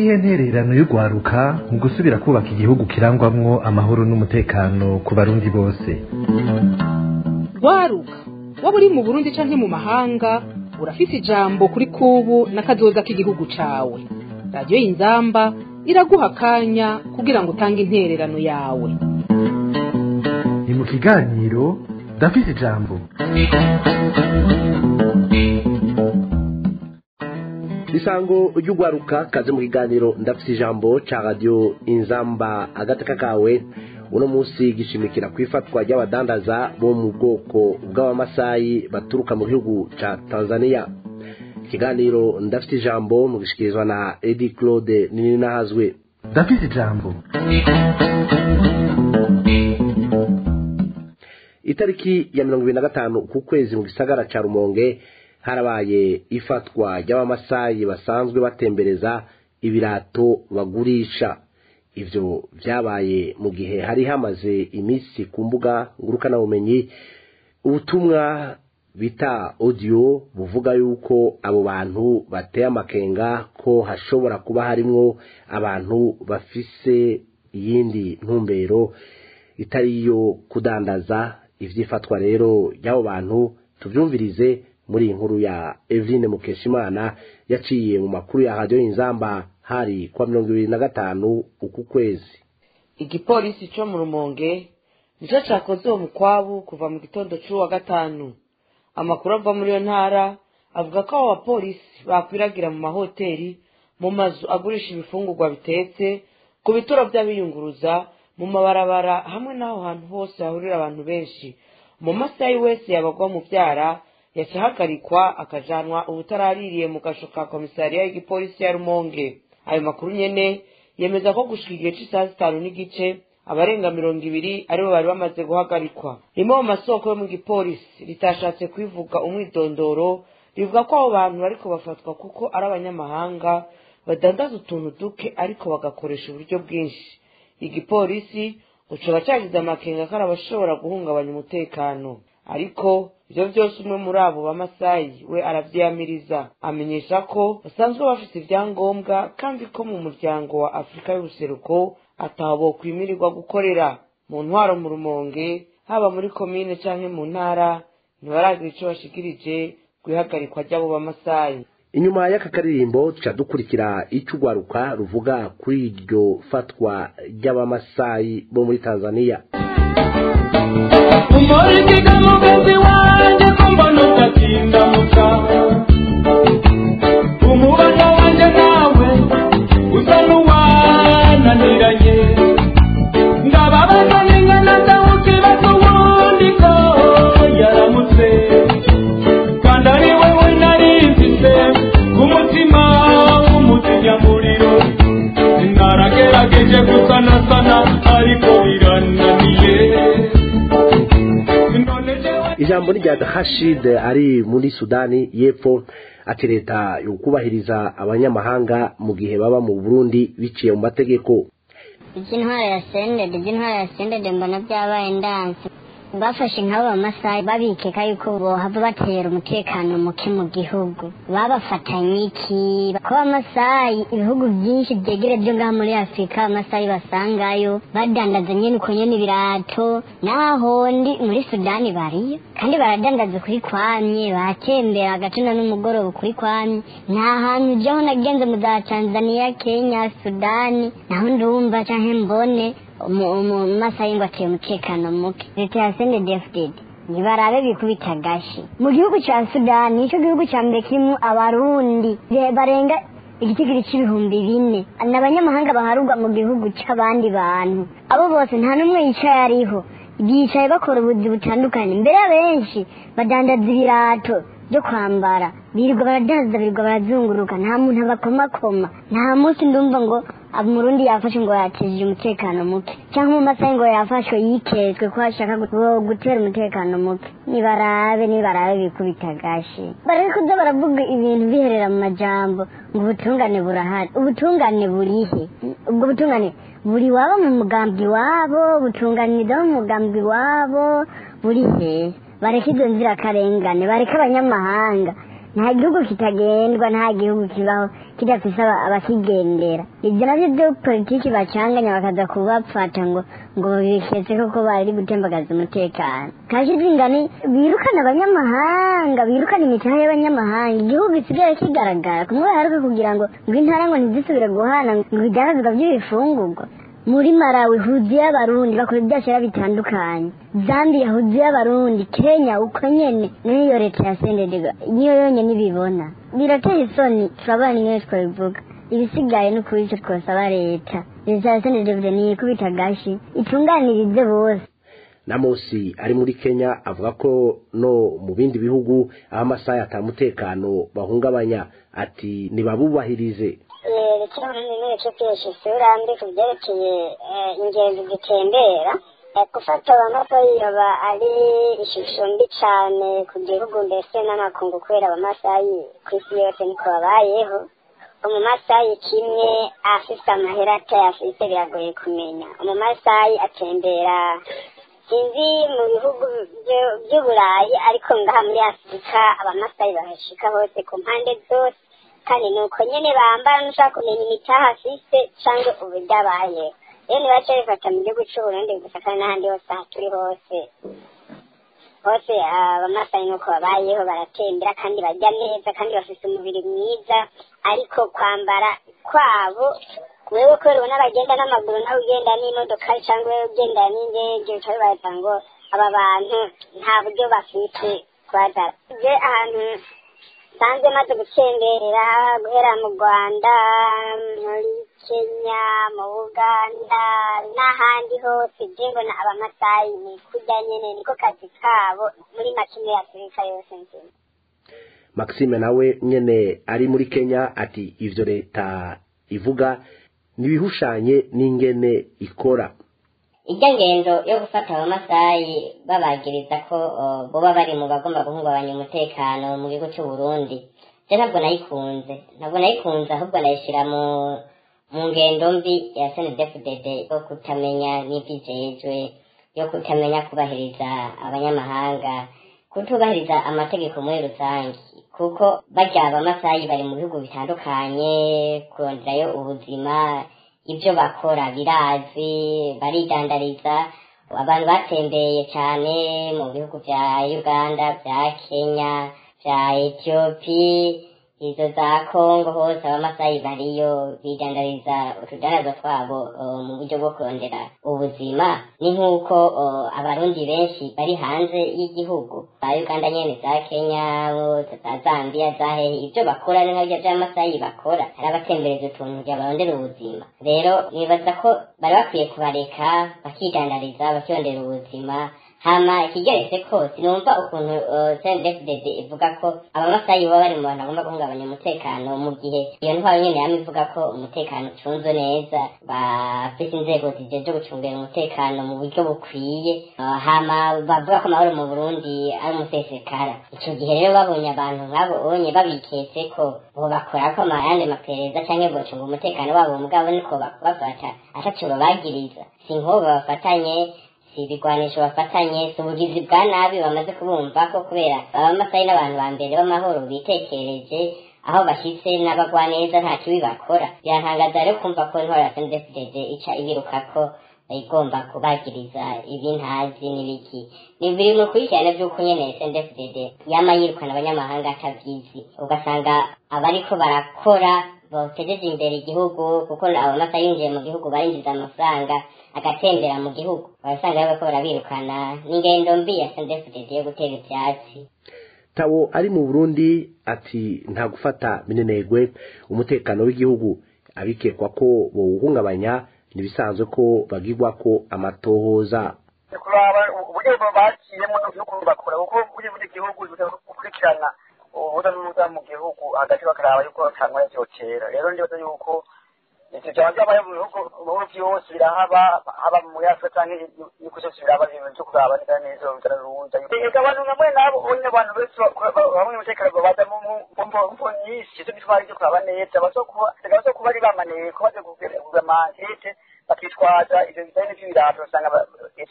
niyihe ntererano y'urwaruka mu gusubira kubaka igihugu kirangwamwo amahoro n'umutekano ku barundi bose rwaruka waba uri mu burundi canke mu mahanga urafise ijambo kuri kubu n'akazoza k'igihugu cawe radiyo y'inzamba iraguha akanya kugira ngo utange intererano yawe ni mu kiganiro ndafise ijambo isango ry'urwaruka kaze mu kiganiro ndafise ijambo ca radiyo inzamba agateka kawe uno munsi gishimikira ku ifatwa ry'abadandaza bo mu bwoko bw'abamasayi baturuka mu gihugu ca tanzania ikiganiro ndafite ijambo mu gishikirizwa na edi claude nininahazwe ndafise ijambo itariki ya mirongo ibiri na gatanu ku kwezi mu gisagara ca rumonge harabaye ifatwa ry'abamasayi basanzwe batembereza ibirato bagurisha ivyo vyabaye mu gihe hari hamaze iminsi ku mbuga ngurukanabumenyi ubutumwa bita audio buvuga yuko abo bantu bateye amakenga ko hashobora kuba harimwo abantu bafise iyindi ntumbero itari iyo kudandaza ivyifatwa rero ry'abo bantu tuvyumvirize muri iyi nkuru ya Eveline Mukeshimana yaciye mu makuru ya radio inzamba hari kwa mirongo ibiri na gatanu uku kwezi igipolisi co mu rumonge nico cakoze uwo mukwabu kuva mu gitondo c'uwa gatanu amakuru ava muri iyo ntara avuga ko abo bapolisi bakwiragira mu mahoteli mu mazu agurisha ibifungurwa bitetse ku bituro vy'abiyunguruza mu mabarabara hamwe n'aho hantu hose hahurira abantu benshi mu masayi wese yabagwa mu vyara yaca ahagarikwa akajanwa ubutaraririye mu gasho ka komisariya y'igipolisi ya rumonge ayo makuru nyene yemeza ko gushika igihe c'isaha zitanu n'igice abarenga mirongo ibiri aribo bari bamaze guhagarikwa rimwe mu masoko yo mu gipolisi ritashatse kwivuga umwidondoro rivuga ko abo bantu bariko bafatwa kuko ari abanyamahanga badandaza utuntu duke ariko bagakoresha uburyo bwinshi igipolisi ucoba cagize amakenga ko ari abashobora guhungabanya umutekano ariko ivyo vyose umwe muri abo bamasayi we aravyiyamiriza amenyesha ko basanzwe bafise ivyangombwa kandi ko mu muryango wa afurika y'ubuseruko ataho bokwimirirwa gukorera mu ntwaro mu rumonge haba muri komine canke mu ntara ntibaragira ico bashikirije kw'ihagarikwa ry'abo bamasayi inyuma y'aka karirimbo tuca dukurikira ico urwaruka ruvuga kuri iryo fatwa ry'abamasayi bo muri tanzania umurikiga mugenzi wanjye ko mbona udatinda muka umubano wanjye nawe usa n'uwananiranye ndababaza n'ingana zawe ukibaza ubundi ko yaramutse kandi ari wowe nari mfise ku mutima w'umuzinyamuriro naragerageje gusanasana ariko birananiye none jewe ijambo ni rya hashid ari muri sudani y'epfo ati leta yokubahiriza abanyamahanga mu gihe baba mu burundi biciye mu mategeko iby'intwara ya sendede iby'intwara ya sendede mbona byabaye ndanse bafashe nk'abo bamasayi babikeka yuko bohava batera umutekano muke mu gihugu babafatanye iki ko abamasayi ibihugu byinshi byegere byo ngaha muri afurika abamasayi basangayo badandaza nyene uko nyene ibirato naho ndi muri sudani bariyo kandi baradandaza kuri kwamye batembera agatuna n'umugoroba kuri kwamye nta hantu jaho nagenze mu za tanzania kenya sudani naho ndumva canke mbone umumasayi ngo ateye umutekano muke leta ya sendedefded ntibarabe bikubita agashi mu gihugu ca sudani nico gihugu ca mbere kirimwo abarundi be- barenga igitigiri c'ibihumbi bine ni abanyamahanga baharurwa mu gihugu c'abandi bantu abo bose nta n'umwe yicaye ariho bicaye bakora ubuzi butandukanye mbere abenshi badandaza ibirato byo kwambara birirwa baradandaza birirwa barazunguruka nta muntu abakomakoma nta munsi ndumva ngo umurundi yafashe ngo yateje umutekano muke cyangwa umumasayi ngo yafashwe yiketswe ko ashaka gu- gutera umutekano muke nibarabe nibarabe bikubita agashi bareke kuza baravuga ibintu biherera mu majambo ngo ubutungane burahari ubutungane burihe ubwo butungane buri wabo mu mugambi wabo butunganiriza mu mugambi wabo buri hehe bareke izo nzirakarengane bareke abanyamahanga nta gihugu kitagendwa nta gihugu kibaho kidafise aba- abakigendera ibyo navyo byo politiki bacanganya bakaza kubapfata ngo ngo biketse koko bari gutembagaza umutekano kaje zingani birukana abanyamahanga birukana imitahe y'abanyamahanga igihugu gisigaye kigaragara kumwe baheruka kugira ngo ngo intara ngo ntizisubire guhana ngo ibidandazwa by'ibifungurwa muri malawi huzuye abarundi bakora ibyashara bitandukanye zambia huzuye abarundi kenya uko nyene niyo leta ya sendedega niyo yonyene ibibona birateye isoni turabona niyo twabivuga ibisigaye ni ukuri ico twosaba leta leta ya sendedega niyikubita agashi itunganirize bose namosi ari muri kenya avuga ko no mu bindi bihugu aho amasaha atamutekano bahungabanya ati ntibabubahirize kino runini cyo kwesha isura mbi ku byerekeye ingenzi zitembera gufata abamasayi aba ari ishusho mbi cyane ku gihugu mbese n'amakungu kubera abamasayi ku isi yose niko babayeho umumasayi kimwe afise amahera atayafise biragoye kumenya umumasayi atembera sinzi mu bihugu byo- by'uburayi ariko ngaha muri afurika abamasayi bahashika hose ku mpande zose kandi ni uko nyene bambara nushaka kumenya imitaha afise canke uburyo abayeho rero nibaca bifata mu gihugu c'uburundi gusa kandi n'ahandi hose aha turi hose hose abamasayi nuko babayeho baratembera kandi barya neza kandi bafise umubiri mwiza ariko kwambara kwabo wewe kubera ubona bagenda n'amaguru nawe ugenda n'imodoka cyangwa wewe ugenda n'indege bica bibaza ngo aba bantu nta buryo bafite kubazara je ahantu nsanze maze gutemberera guhera mu rwanda muri kenya mu buganda n'ahandi hose je mbona abamasayi ni kurya nyene niko kazi kabo muri makine ya afurika yose nzima maxime nawe nyene ari muri kenya ati ivyo leta ivuga nibihushanye n'ingene ikora irya ngendo yo gufata abamasayi babagiriza ko uh, boba bari mu bagomba guhungabanya umutekano mu gihugu cy'u Burundi je ntabwo nayikunze ntabwo nayikunze ahubwo nayishira mu mu ngendo mbi ya SNDFDD yo kutamenya n'ivyijejwe yo kutamenya kubahiriza abanyamahanga kutubahiriza amategeko muri rusange kuko barya abamasayi bari mu bihugu bitandukanye kuronderayo ubuzima ibyo bakora birazwi baridandariza abantu batembeye cyane mu bihugu bya uganda bya kenya bya etiyopi izo za kongo hose abamasayi bariyo bidandariza utudarazo twabo uh, mu buryo bwo kurondera ubuzima ni nk'uko uh, abarundi benshi bari hanze y'igihugu za uganda nyene za kenya za zambia za hehe ibyo bakora ni nkabyo by'amasayi bakora hari abatembereza utuntu kugira barondera ubuzima rero nibaza ko bari bakwiye kubareka bakidandariza bakirondera ubuzima hama ikigeretse ko sinumva ukuntu uh, CNDD-FDD ivuga ko abamasayi baba bari mu bantu bagomba guhungabanya umutekano mu gihe iyo ntwaro nyene yama ivuga ko umutekano ucunzwe neza bafise inzego zijejwe gucungira umutekano mu buryo bukwiye uh, hama bavuga ko amahoro mu Burundi ari umusesekara ico gihe rero babonye abantu nk'abo onye babiketse ko bobakora ko amayandi maperereza canke bocunga umutekano wabo mugabo niko bakubafata ataco babagiriza si nk'ubu bafatanye si ibigwanisho bafatanye si ubugizi bwa nabi bamaze kubumva ko kubera abamasayi n'abantu ba mbere b'amahoro bitekereje aho bashyitse n'abagwaneza nta kibi bakora birantangaza rero kumva ko intwaro ya sndfdd ica ibiruka ko igomba kubagiriza ibintazi n'ibiki ni biri mu kurikirana by'uko nyene sndfdd yama yirukana abanyamahanga atavyizi ugasanga abariko barakora botejeje imbere igihugu kuko abamasa yinjiye mu gihugu barinjiza amafaranga agatembera mu gihugu barasanga rero bariko barabirukana n'ingendo mbi ya sndfdd yo gutera ivyatsi tabo ari mu burundi ati nta gufata minenegwe umutekano w'igihugu abikekwa ko bowuhungabanya ntibisanzwe ko bagirwa ko amatohoza kuraba uburyo bakiyemo n'ukuntu bakora kuko buri buri gihugu gukurikirana ubuza n'ubuza mu gihugu hagati bakaraba yuko batangwa n'ivyotera rero ndibaza yuko ivyo vyaba vyabaye mu bihugu mu bihugu vyose birahaba haba muri afurika canke yuko vyose biraba ibintu vyo kuraba neza neza biraruza ega abantu bamwe nabo onye abantu benshi bamwe umutekano babaza mu mvo nyinshi ivyo bitwara ivyo kuraba neza bazokuba bazokuba ari bamaneye ko baje kugura amakete bakitwaza ivyo bijanye n'ivy'ibirato usanga ivyo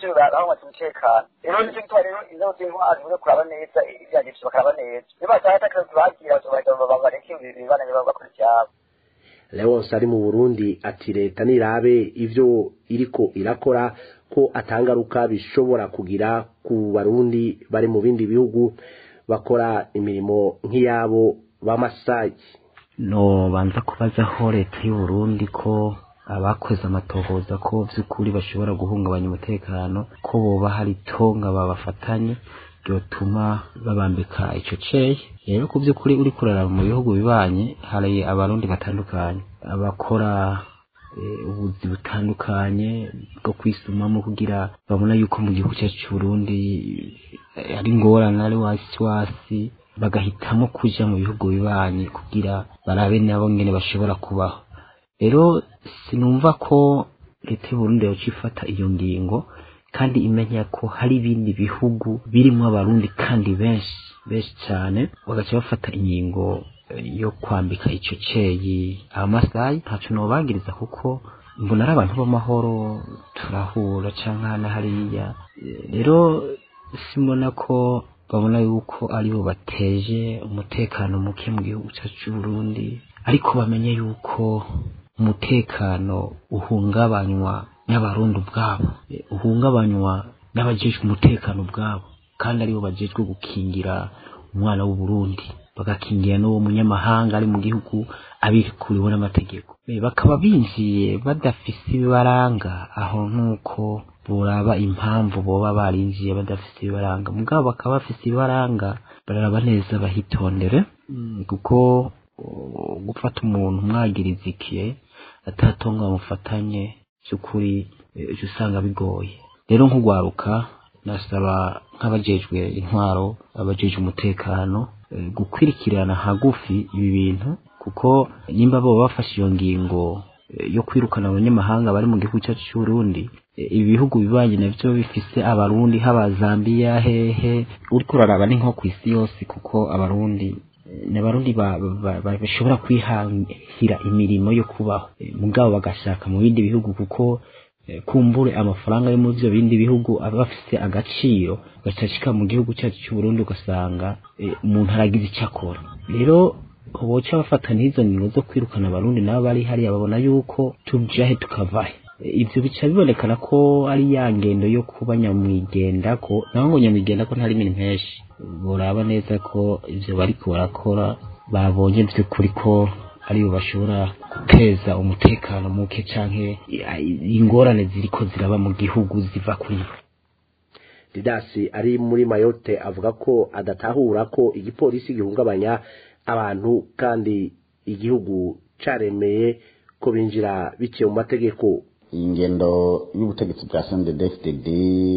benshi bahamaze umutekano rero nicyo gituma rero inzego z'intwari zibuze kuraba neza ibyagiye bakaraba neza iyo batahata akazi bagira bareke ibibananye bakora ibyabo leonce ari mu burundi ati leta nirabe ivyo iriko irakora ko atangaruka bishobora kugira ku barundi bari mu bindi bihugu bakora imirimo nk'iyabo b'amasayi no banza kubazaho leta y'u Burundi ko abakoze amatohoza ko vy'ukuri bashobora guhungabanya umutekano ko boba hari itonga babafatanye ryotuma babambika ico ceye rero ku vy'ukuri uri kuraraba mu bihugu bibanye hari abarundi batandukanye abakora ubuzi butandukanye bwo kwisumamo kugira babona yuko mu gihugu cyacu cy'uburundi ari ingorane ari wasi wasi bagahitamo kuja mu bihugu bibanye kugira barabe nabo ngene bashobora kubaho rero sinumva ko leta y'uburundi yoca ifata iyo ngingo kandi imenya ko hari ibindi bihugu birimwo abarundi kandi benshi benshi cyane bagaca bafata ingingo yo kwambika ico ceyi amasayi ntaco nobagiriza kuko mbona ari abantu b'amahoro turahura canke hana hariya rero simbona ko babona yuko aribo bateje umutekano muke mu gihugu cyacu c'uburundi ariko bamenye yuko umutekano uhungabanywa n'abarundi ubwabo uhungabanywa n'abajejwe umutekano ubwabo kandi aribo bajejwe gukingira umwana w'uburundi bagakingira n'uwo munyamahanga ari mu gihugu abikuriwe n'amategeko bakaba binjiye badafise ibibaranga aho nk'uko buraba impamvu boba barinjiye badafise ibibaranga mugabo bakaba bafise ibibaranga bararaba neza bahitondere kuko gufata umuntu mwagiriza ikiye atatonga bamufatanye by'ukuri ejo usanga bigoye rero nk'ugwaruka nasaba nk'abajejwe intwaro abajejwe umutekano gukwirikirana hagufi ibi bintu kuko nimba bo bafashe iyo ngingo yo kwirukana abanyamahanga bari mu gihugu cyacu cy'uburundi ibi bihugu bibanye navyo bifise abarundi haba Zambia hehe uriko uraraba ni nko kw'isi yose kuko abarundi ni abarundi bashobora kwihahira imirimo yo kubaho mugabo bagashaka mu bindi bihugu kuko kumbure amafaranga yo muri ivyo bindi bihugu aba afise agaciro gacashika mu gihugu cyacu cy'uburundi ugasanga umuntu aragize icyo akora rero boca bafata n'izo ngingo zo kwirukana abarundi nabo bari hariya babona yuko tujahe tukavahe ivyo bica bibonekana ko ari ya ngendo yo kuba nyamwigenda ko naho ngo nyamwigenda ko ntari imirimo henshi boraba neza ko ivyo bariko barakora babonye vy'ukuri ko aribo bashobora guteza umutekano muke canke ingorane ziriko ziraba mu gihugu ziva kuri bo didasi ari muri mayote avuga ko adatahura ko igipolisi gihungabanya abantu kandi igihugu caremeye ko binjira biciye mu mategeko ingendo y'ubutegetsi bwa CNDD-FDD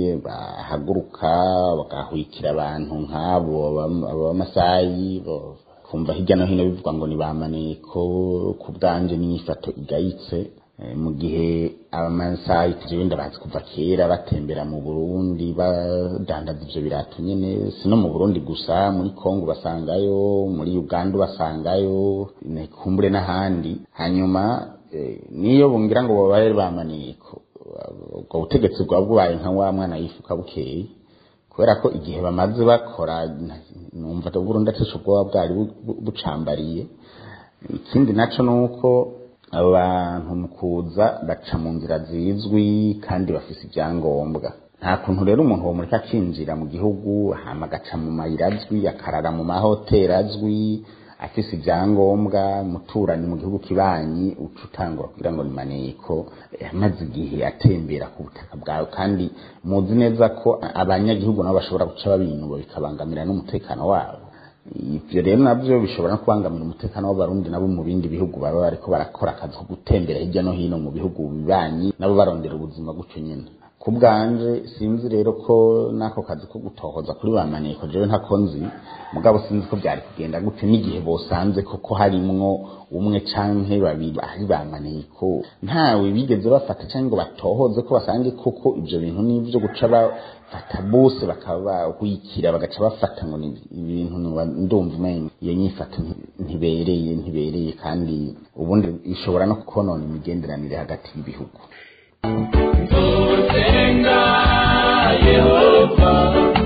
bahaguruka bagahwikira abantu nk'abo abamasayi kumva hirya no hino bivuga ngo nibamaneko ku bwanje n'inyifato igayitse mu gihe abamasayi jewe ndabazi kuva kera batembera mu Burundi badandaza ivyo birato nyene si no mu Burundi gusa muri Kongo basangayo muri Uganda basangayo kumbure n'ahandi hanyuma niyo bungira ngo babaye bamaniko ubwo butegetsi bwa bwaye nka wa mwana yifuka bukeye kubera ko igihe bamaze bakora numva ko Burundi atesho bwoba bwari bucambariye ikindi naco nuko abantu mu kuza baca mu nzira zizwi kandi bafise ibyangombwa nta kuntu rero umuntu wo muri akinjira mu gihugu hama agaca mu mayira azwi akarara mu mahoteli azwi afise ibyangombwa muturanyi mu gihugu kibanyi uca utangura kugira ngo ni maneko amaze igihe atembera ku butaka bwawe kandi muzi neza ko abanyagihugu nabo bashobora guca babinuba bikabangamira n'umutekano wabo ivyo rero navyo bishobora no kubangamira umutekano w'abarundi nabo mu bindi bihugu baba bariko barakora akazi ko gutembera hirya no hino mu bihugu bibanyi nabo barondera ubuzima gutyo nyene ku bwanje sinzi rero ko n'ako kazi ko gutohoza kuri ba maneko jewe ntako nzi mugabo sinzi ko byari kugenda gute n'igihe bosanze koko harimwo umwe canke babiri ari ba maneko ntawe bigeze bafata canke ngo batohoze ko basange koko ivyo bintu n'ivyo guca bafata bose bakaba bahwikira bagaca bafata ngo ni ibintu ndumva umenye iyo nyifato ntibereye ntibereye kandi ubundi ishobora no konona imigenderanire hagati y'ibihugu Senga yehova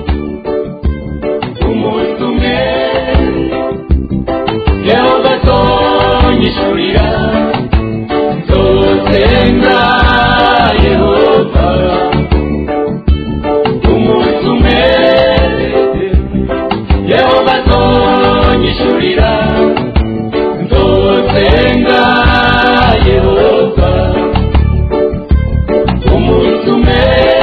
umunsi umwe yehova atonyishurira nzosenga yehova umunsi umwe yehova atonyishurira nzosenga yehova umunsi umwe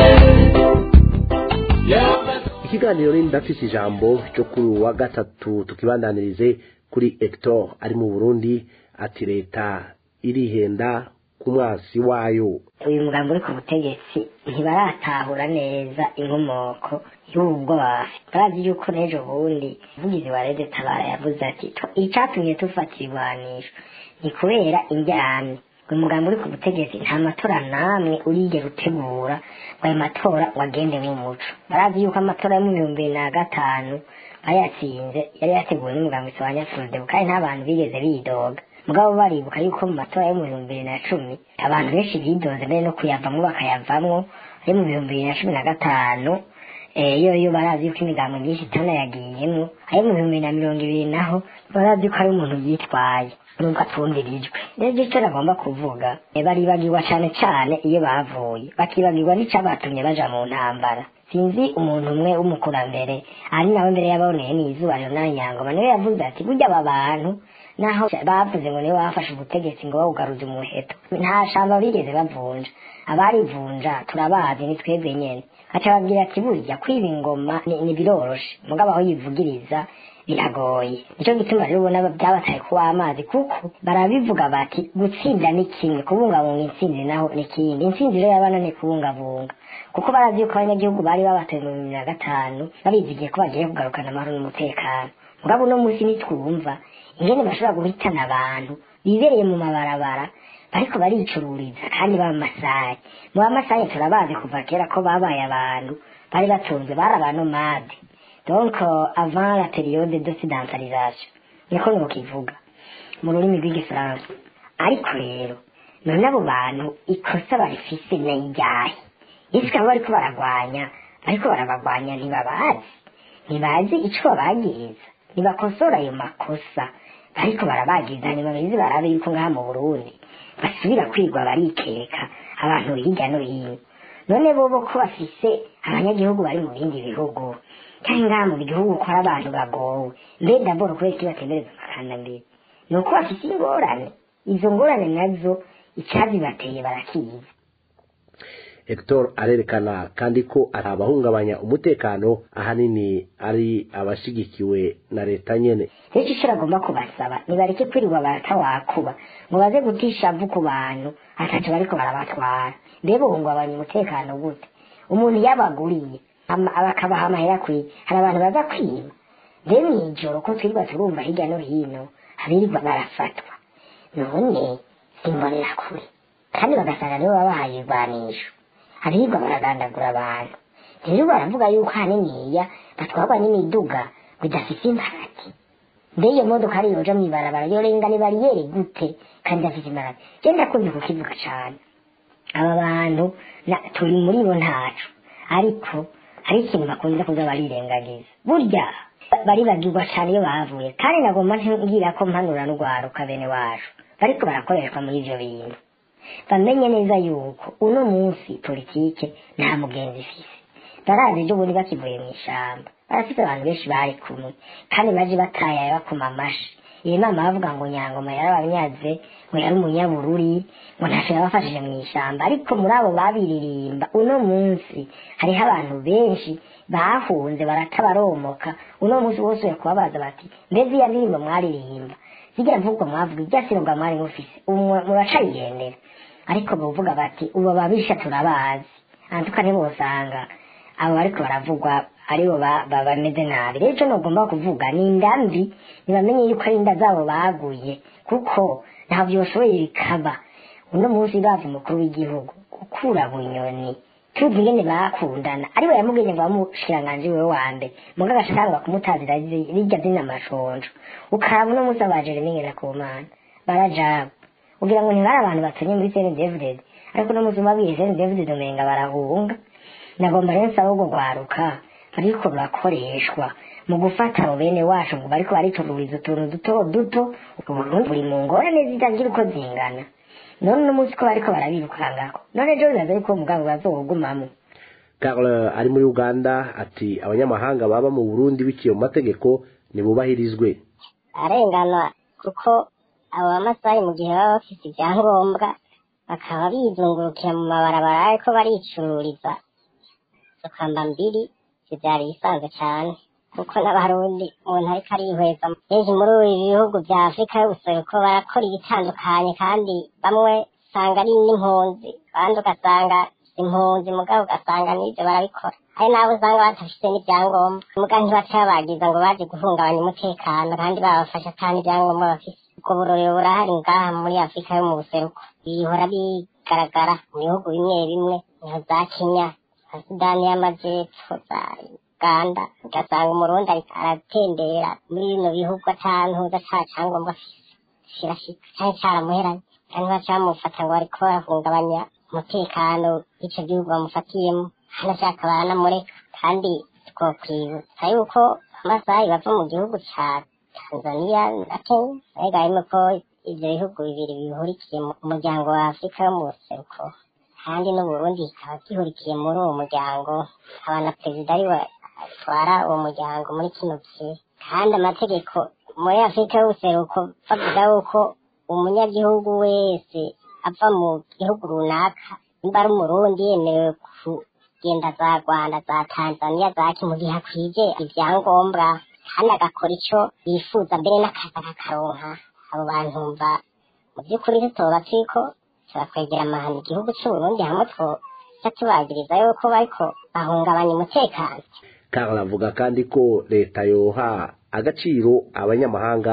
yehova ikiganiro ni ndafise ijambo cyo kuri uyu wa gatatu tukibandanirize kuri hector ari mu burundi ati leta irihenda ku mwasi wayo uyu mugambi uri ku butegetsi ntibaratahura neza inkomoko y'ubwo bafite barazi yuko n'ejo bundi umuvugizi wa rede tabara yavuze ati "Tw- icatumye dufata ibigwanisho ni kubera indyane uyu mugambi uri ku butegetsi nta matora namwe urigera utegura ngo ayo matora ngo agende nk'umuco barazi yuko amatora yo mu bihumbi bibiri na gatanu bayatsinze yari yateguwe n'umugambi wa furudebu kandi nta bantu bigeze bidoga mugabo baribuka yuko mu matora yo mu bihumbi bibiri na cumi abantu benshi bidoze mbere no kuyavamwo bakayavamwo ari mu bihumbi bibiri na cumi na gatanu eh, yo yo barazi yuko imigambo myinshi itanayagiyemwo ari mu bihumbi bibiri na mirongo ibiri naho barazi yuko ari umuntu yitwaye nubwo atumvirijwe rero icyo nagomba kuvuga eh, baribagirwa cane cane iyo bavuye bakibagirwa n'icabatumye baja mu ntambara sinzi umuntu umwe w'umukurambere ari nawe mbere yaboneye n'izuba Leonard Nyangoma niwe yavuze ati burya aba bantu naho bavuze ngo niwe bafashe ubutegetsi ngo bawugaruze umuheto nta shamba bigeze bavunja abarivunja turabazi ni twebwe nyene aca babwira ati burya kwiba ingoma ni ni biroroshe mugabo aho yivugiriza biragoye nico gituma rero ubona byabataye kuba amazi kuko barabivuga bati gutsinda ni kimwe kubungabunga intsinzi naho ni ikindi intsinzi rero y'abana ni kubungabunga kuko barazi yuko abanyagihugu bari babatoye mu bibiri na gatanu babizigiye ko bagiye kugarukana amahoro n'umutekano mugabo uno munsi nitwumva ingene bashobora guhitana abantu bibereye mu mabarabara bariko baricururiza kandi b'amasayi mu bamasayi turabazi kuva kera ko babaye abantu bari batunze bari abanomade donc euh, avant la période d'occidentalisation niko nokivuga mu rurimi rw'igifaransa ariko rero none abo bantu ikosa barifise nayiryahe isi kaba bariko baragwanya bariko barabagwanya ntibabazi ntibazi ico babagiriza ntibakosora ayo makosa bariko barabagiriza nyuma bizi barabe yuko ngaha mu burundi basubira kwigwa barikeka abantu hirya no hino none bobo ko bafise abanyagihugu bari mu bindi bihugu kandi ngaha mu gihugu ko hari abantu bagowe mbe daboro kubera iki batembereza amakandambere ni uko bafise ingorane izo ngorane nazo icazibateye barakizi hector arerekana kandi ko ari abahungabanya umutekano ahanini ari abashigikiwe na leta nyene rero icyo agomba kubasaba nibareke kwirirwa baratawakuba ngo baze gutisha vu ku bantu ataco bariko barabatwara mbebe uhungabanya umutekano gute umuntu yabaguriye ama- bakabaha amahera kwiye hari abantu baza kwiba mbe mw'ijoro ko twirirwa turumva hirya no hino abirirwa barafatwa none simbonera kure kandi bagasanga nibo babahaye ibigwanisho abirirwa baragandagura abantu rero baravuga yuko haniniya batwarwa n'imiduga bidafise imparati mbe iyo modoka ari yoja mw'ibarabara yorenga ni bariyeri gute kandi idafise imparati je ndakunze kukivuga cane aba bantu na- turi muri bo ntacu ariko hari ikintu bakunze kuza barirengagiza burya ba- baribagirwa cane iyo bavuye kandi nagomba ngira ko mpanura n'urwaruka bene wacu bariko barakoreshwa muri ivyo bintu bamenye neza yuko uno munsi politike nta mugenzi ifise barazi ejo bundi bakivuye mu ishamba barafite abantu benshi bari kumwe kandi baje batayaye bakoma amashi iyi nama bavuga ngo nyangoma yarabanyaze ngo yari umunyabururi ngo ntacyo yabafashije mu ishyamba ariko muri abo babiririmba uno munsi hariho abantu benshi bahunze baratabaromoka uno munsi bose uri kubabaza bati mbese iya ndirimbo mwaririmba zigira mvugo mwavuga irya sinubwa mwari mufise ubu muracayigendera ariko bavuga bati ubu ababisha turabazi antuka ntibosanga abo bariko baravugwa aribo ba- ba- bameze nabi rero ico nogomba kuvuga ni inda mbi ntibamenye yuko ari inda zabo baguye kuko ntaho vyoshoboye bikaba uno munsi bazi umukuru w'igihugu gukura bunyoni tuzi ingene bakundana ariwe yamubwiye ngo bamushikiranganji wewe wa mbere muga agashaka kumutazira zi- rirya zina amashonjo ukaraba uno munsi abajere n'ingena ku mana barajaba ugira ngo ntibari abantu batonye muri sene david ariko uno munsi umabwiye sene david umenga barahunga nagomba rero nsaba ubwo rwaruka ariko rurakoreshwa mu gufata abo bene wacu ngo bariko baricururiza utuntu duto duto uburundi buri mu ngorane zitagira uko zingana none uno munsi ko bariko barabirukangako none ejo bibaza yuko uwo mugambi bazowugumamo Carl ari muri Uganda ati abanyamahanga baba mu Burundi biciye mu mategeko nibubahirizwe arengana kuko abo bamasayi mu gihe baba bafite ibyangombwa bakaba bizungurukira mu mabarabara ariko baricururiza sokamba mbiri ivyari bisanzwe cane kuko n'abarundi umuntu ariko arihweza benshi muri ibi bihugu vya afurika y'ubuseruko barakora ibitandukanye kandi bamwe usanga ari n'impunzi abandi ugasanga impunzi mugabo ugasanga n'ivyo barabikora hari n'abo usanga badafite n'ivyangombwa muga ntibaca babagiza ngo baje guhungabanya umutekano kandi babafasha kandi ibyangombwa bafise ubwo burorero burahari ngaha muri afurika yo mu buseruko bihora bigaragara mu bihugu bimwe bimwe nka za kenya nka sudani y'amajepfo za uganda ugasanga umurundi ariko aratembera muri bino bihugu atantuza ata cyangombwa afise kirashika canke caramuheranye kandi baca bamufata ngo bariko barahungabanya umutekano w'ico gihugu bamufatiyemo hanashaka baranamureka kandi twokwibutsa yuko amasaha bava mu gihugu ca tanzania na kenya ariko harimo ko ivyo bihugu bibiri bihurikiye mu muryango wa afurika yo mu buseruko kandi n'uburundi kikaba gihurikiye muri uwo muryango haba na perezida ariwe atwara uwo muryango muri kino gihe kandi amategeko muri afurika y'ubuseruko bavuga yuko umunyagihugu wese ava mu gihugu runaka nimba ari umurundi yemerewe kugenda za rwanda za tanzania zaki mu gihe akwije ibyangombwa kandi agakora ico yifuza mbere n'akazi akakaronka abo bantu mva mu by'ukuri tutoba turiko turakwegera amahano igihugu c'uburundi hamwe twoca tubagiriza yuko bariko bahungabanya umutekano Carl avuga kandi ko leta yoha agaciro abanyamahanga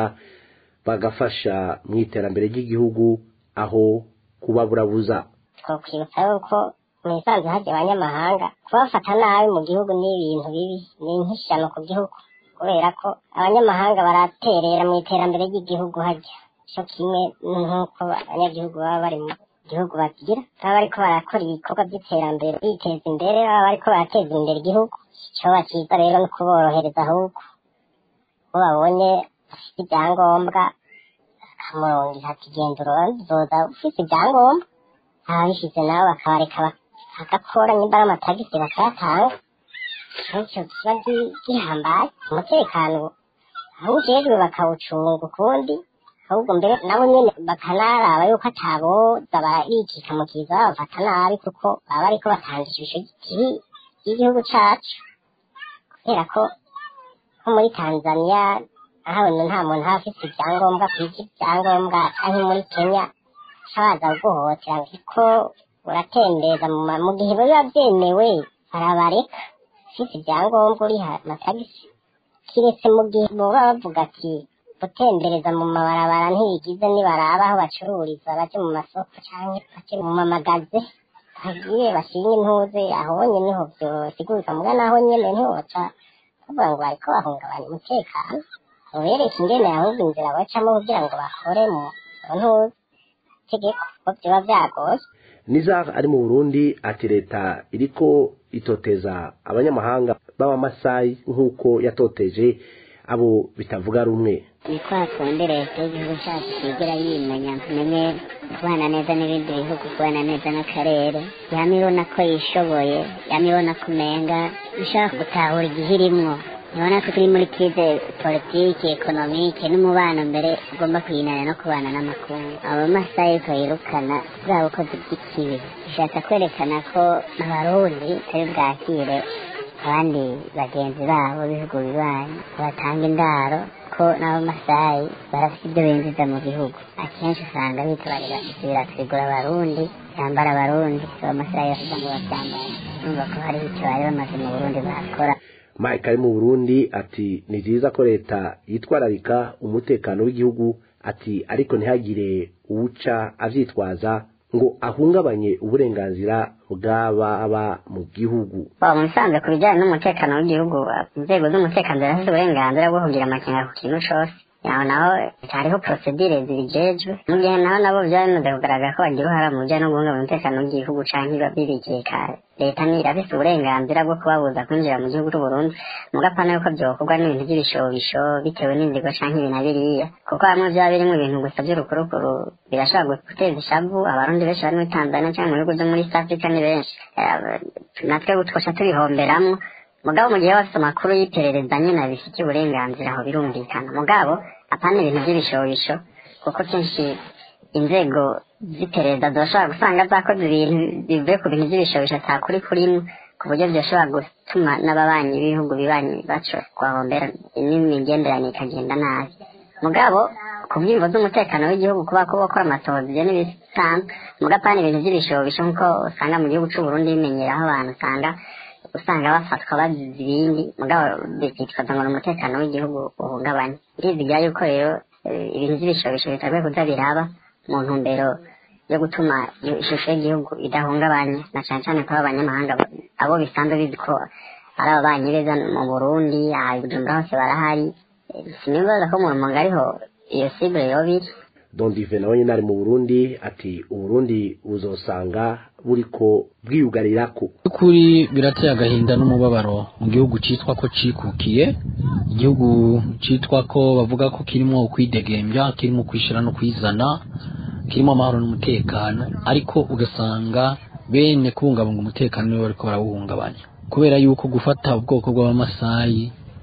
bagafasha mu iterambere ry'igihugu aho kubaburabuza twokwibutsa yuko mu isanzwe hajya abanyamahanga kubafata nabi mu gihugu ni ibintu bibi ni nk'ishyano ku gihugu kubera ko abanyamahanga baraterera mu iterambere ry'igihugu hajya cyo kimwe nk'uko abanyagihugu baba bari mu gihugu bagira baba bariko barakora ibikorwa by'iterambere biteza imbere baba bariko barateza imbere igihugu icoba cyiza rero ni ukuborohereza ahubwo uwo babonye afite ibyangombwa akamurongera ati genda uzoza ufite ibyangombwa ababishyize nabo bakabareka bagakora nimba ari amatagisi bakayatanga icyo kiba gihambaye umutekano aho ujejwe bakawucunga ukundi ahubwo mbere nabo nyene bakanaraba yuko ataboza barikika mu kiza babafata nabi kuko baba bariko batanga ishusho kibi y'igihugu cacu kubera ko nko muri tanzania ahabona nta muntu aba afise ibyangombwa kwija ibyangombwa canke muri kenya cabaza guhohotera kuko uratembeza mu gihe biba vyemewe barabareka ufise ibyangombwa uriha amatagisi kiretse mu gihe boba bavuga ati gutembereza mu mabarabara ntibigize nibaraba aho bacururiza baje mu masoko canke baje mu mamagaze hagiye bashinga intuze ahonye niho vyosigurika muga naho nyene ntiwoca bavuga ngo bariko bahungabanya umutekano ubereke ingene ahubwo inzira bacamo kugira ngo bakore mu ntuze tegeko ko vyoba vyagoye nizar ari mu burundi ati leta iriko itoteza abanyamahanga b'abamasayi nk'uko yatoteje abo bitavuga rumwe ni kwa kundi leta y'igihugu cyacu kigira yimenya menye kubana neza n'ibindi bihugu kubana neza n'akarere yama ibona ko yishoboye yama ibona ko umenga ishaka gutahura igihe irimwo ibona ko turi muri krize politiki ekonomike n'umubano mbere ugomba kuyinana no kubana n'amakungu abamasayi ko yirukana bwa bukozi bw'ikibi bishatse kwerekana ko abarundi tari bwakire abandi bagenzi babo b'ibihugu bibanyi batanga indaro ko n'abamasayi barafite ibyo binjiza mu gihugu akenshi usanga bitwarira ibirasigura abarundi byambara abarundi abamasayi bafite ngo babyambara numva ko hariho icyo bari bamaze mu burundi bakora mike ari mu burundi ati ni byiza ko leta yitwararika umutekano w'igihugu ati ariko ntihagire uwuca avyitwaza ngo ahungabanye uburenganzira bw'ababa mu gihugu mu bisanzwe ku bijyanye n'umutekano w'igihugu inzego z'umutekano zirafite uburenganzira bwo kugira amakenga ku kintu cose aho naho hariho procedure zibijejwe mu gihe naho nabo byaba bimaze kugaragara ko bagira uruhara mu bijyanye no guhungabanya umutekano w'igihugu canke biba bibikiye kare leta ni irafise uburenganzira bwo kubabuza kwinjira mu gihugu c'uburundi mugapana yuko vyokorwa n'ibintu vy'ibishobisho bitewe n'inzigo canke ibi na biriya kuko hamwe vyaba birimwo ibintu gusa vy'urukurukuru birashobora guteza ishavu abarundi benshi bari muri tanzania canke mu bihugu vyo muri east africa ni benshi natwe twoca tubihomberamwo mugabo mu gihe bafite amakuru y'iperereza nyine abifitiye uburenganzira aho birumvikana mugabo apana ibintu by'ibishobisho kuko kenshi inzego z'iperereza zirashobora gusanga zakoze ibintu bivuye ku bintu by'ibishobisho atakuri kurimo ku buryo byoshobora gutuma n'ababanyi b'ibihugu bibanyi baco kuhahombera n'imigenderanire ikagenda nabi mugabo ku bwimvo z'umutekano w'igihugu kuba ko bakora amatohoza ibyo n'ibisanzwe mugabo apana ibintu by'ibishobisho nk'uko usanga mu gihugu c'uburundi bimenyeraho abantu usanga usanga bafatwa bazize ibindi mugabo bikitwaza ngo ni umutekano w'igihugu uhungabanye ndizigira yuko rero ibintu by'ibishobisho bitakwiye kuza biraba mu ntumbero yo gutuma ishusho y'igihugu idahungabanye na cyane cyane ko abanyamahanga abo bisanzwe bizi ko ari ababanyi beza mu burundi aha bujumbura hose barahari sinibaza ko mu rumonge ariho iyo sibure yoba iri dondive nawe nyine ari mu burundi ati uburundi buzosanga buriko bwiyugarirako kuri birateye agahinda n'umubabaro mu gihugu cyitwa ko cikukiye igihugu cyitwa ko bavuga ko kirimo ukwidegembya kirimo kwishyira no kwizana kirimo amahoro n'umutekano ariko ugasanga bene kubungabunga umutekano nibo bariko barawuhungabanya kubera yuko gufata ubwoko bw'abamasayi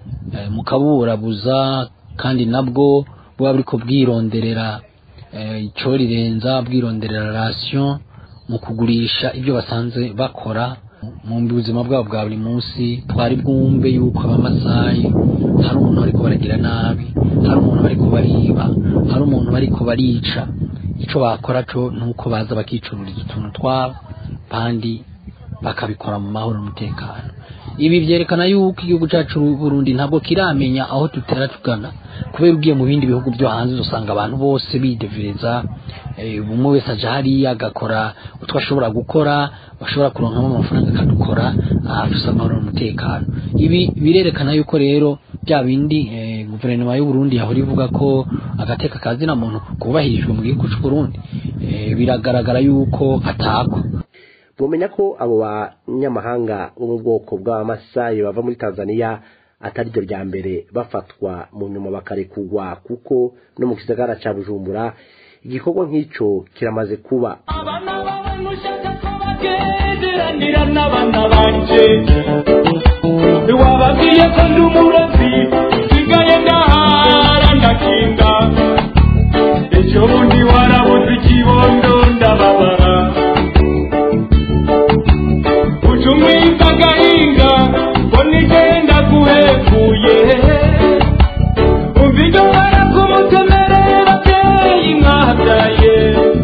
mukaburabuza kandi nabwo buba buriko bwironderera icyo rirenza bwironderera rasiyo mu kugurisha ibyo basanze bakora mu buzima bwabo bwa buri munsi twari bwumve yuko abamasayi hari umuntu bariko baragira nabi hari umuntu bariko bariba hari umuntu bariko barica icyo bakora cyo ni uko baza bakicururiza utuntu twabo kandi bakabikora mu mahoro n'umutekano ibi byerekana yuko igihugu cyacu Burundi ntabwo kiramenya aho tutera tugana kubera ugiye mu bindi bihugu byo hanze usanga abantu bose bidevereza umwe wese aje hariya agakora utwo ashobora gukora bashobora kuronkamo amafaranga akadukora afise amahoro n'umutekano ibi birerekana yuko rero bya bindi guverinoma y'u Burundi yahora ivuga ko agateka kazina muntu kubahirijwe mu gihugu cy'u Burundi biragaragara yuko atakwa mumenya ko abo banyamahanga bo mu bwoko bw'abamasayi bava muri tanzania atari ryo rya mbere bafatwa mu nyuma bakarekugwa kuko no mu gisagara cya bujumbura igikorwa nk'icyo kiramaze kuba bagenderanira n'abana banje wababwiye ko ndi umurozi nsigaye ndahara ndakinga ejo bundi warabuze ikibondo ndababara ucumwiza agahinga ngo nigenda guhekuye umva ibyo barakumutemerera abyeyi mwabyaye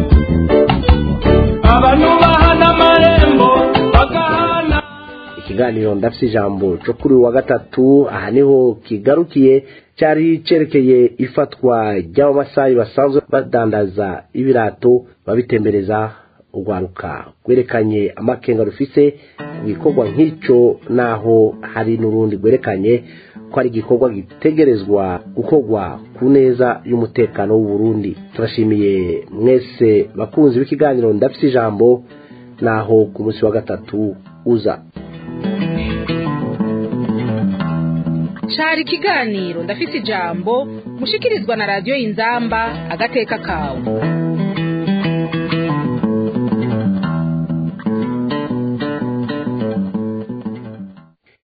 abantu bahana amarembo bagahana ikiganiro ndafite ijambo cyo kuri uyu wa gatatu aha niho kigarukiye cyari cyerekeye ifatwa ry'abamasayi basanzwe badandaza ibirato babitembereza urwaruka rwerekanye amakenga rufise igikorwa nk'icyo naho hari n'urundi rwerekanye ko ari igikorwa gitegerezwa gukorwa ku neza y'umutekano w'u Burundi turashimiye mwese bakunzi b'ikiganiro ndafite ijambo naho ku munsi wa gatatu uza cari ikiganiro ndafise ijambo mushikirizwa na radiyo y'inzamba agateka kawe